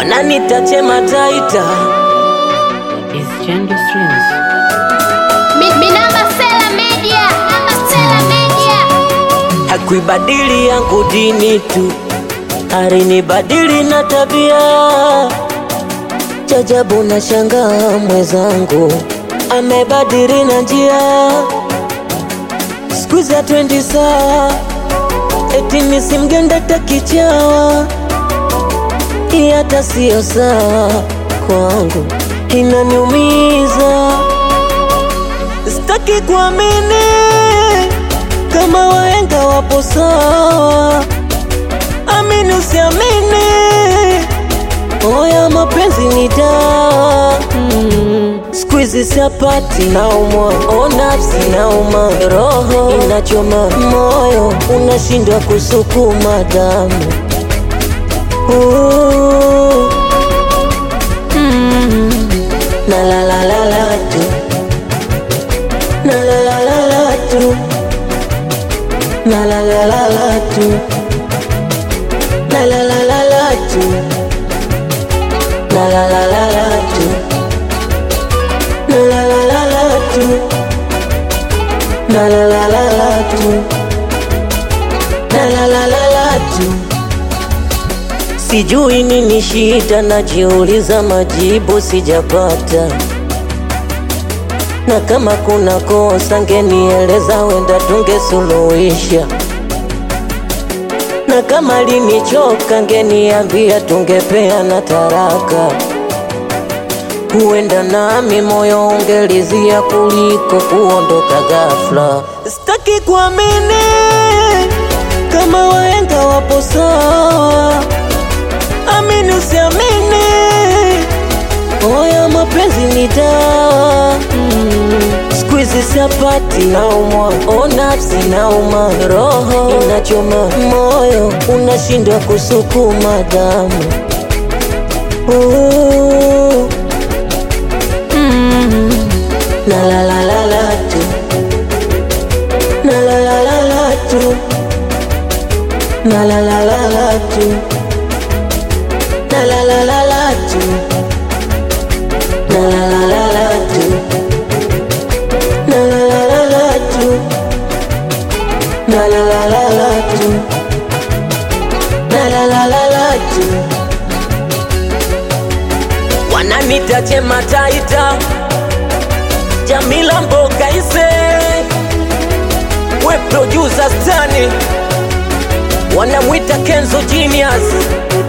wananita Chema Taita. It's Gender Streams. Mi- Minamba Sela Media. Minamba Sela Media. Hakuibadili yangu dini tu, alinibadili na tabia. Chajabu na shangaa mwenzangu amebadili na njia, siku za twendi saa eti nisimgende takichawa, hii hata siyo sawa kwangu, inaniumiza, sitaki kuamini kama wahenga wapo sawa, amini usiamini, oya mapenzi ni dawa mm. Siku hizi siapati naumwa, o nafsi nauma, roho inachoma, moyo unashindwa kusukuma damu uh. mm. na la la la la tu na la la la la tu La la la la la tu La la la la la tu La la la la la tu La la la la la tu La la la la la tu La la la la la tu Sijui nini shida, najiuliza majibu sijapata na kama kuna kosa ngenieleza, wenda tungesuluhisha, na kama linichoka ngeniambia, tungepeana taraka, huenda nami moyo ungelizia kuliko kuondoka ghafla. Sitaki kuamini kama wahenga wapo sawa, amini usiamini Oya mapenzi ni dawa mm. Siku hizi siapati naumwa, o nafsi nauma, roho inachoma, moyo unashindwa kusukuma damu uh. mm. Na la la la la tu Na la la la la tu Na la la la la tu Na la la la la tu La la la la la tu La la la la la tu La la la la la tu La la la la la tu Wananita Chema Taita Jamila Mboga ise We producer Stani Wanamwita Kenzo Genius